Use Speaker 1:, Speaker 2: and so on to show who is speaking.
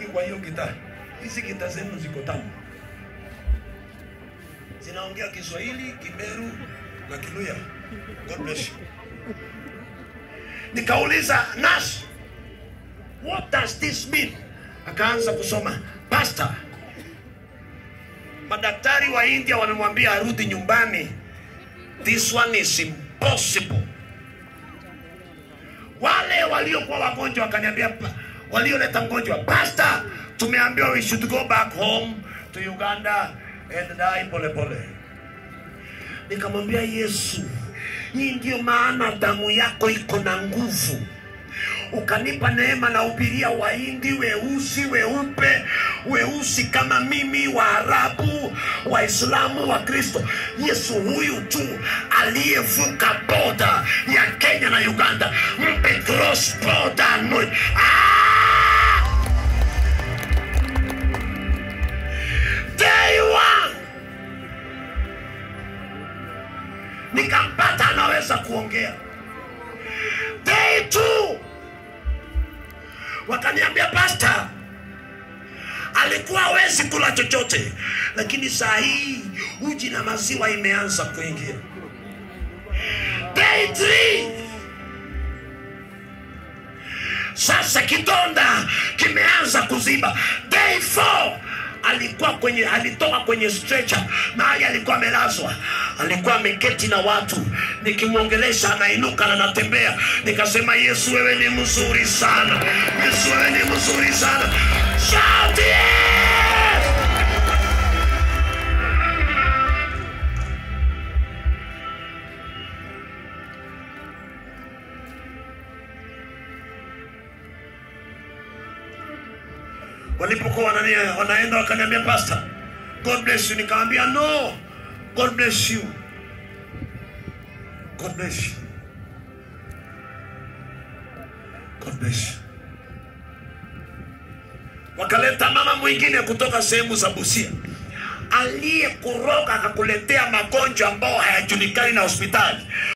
Speaker 1: kwa hiyo gitaa. Hizi gitaa zenu ziko tamu, zinaongea Kiswahili, Kimeru na Kiluya. God bless you. Nikauliza Nas, what does this mean? Akaanza kusoma pastor, madaktari wa India wamemwambia arudi nyumbani. This one is impossible. Wale waliokuwa wagonjwa wakaniambia, "Pa- walioleta mgonjwa, pastor, tumeambiwa we should go back home to Uganda and die pole pole. Nikamwambia Yesu, hii ndio maana damu yako iko na nguvu ukanipa neema na ubiria Wahindi, weusi, weupe, weusi kama mimi, Waarabu, Waislamu, wa Kristo. Yesu huyu tu aliyevuka boda ya Kenya na Uganda, mpe cross border anoint. Ah! Day one nikampata anaweza kuongea. Day two wakaniambia pasta alikuwa hawezi kula chochote, lakini saa hii uji na maziwa imeanza kuingia. Day three, sasa kidonda kimeanza kuziba. Day four, alikuwa kwenye alitoka kwenye stretcher mahali alikuwa amelazwa, alikuwa ameketi na watu, nikimwongelesha anainuka na anatembea. Nikasema, Yesu wewe ni mzuri sana, Yesu wewe ni mzuri sana. Shout yes! walipokuwa wanania- wanaenda wakaniambia pastor god bless you nikamwambia no god bless you god bless you god bless you wakaleta mama mwingine kutoka sehemu za busia aliyekuroga akakuletea magonjwa ambao hayajulikani na hospitali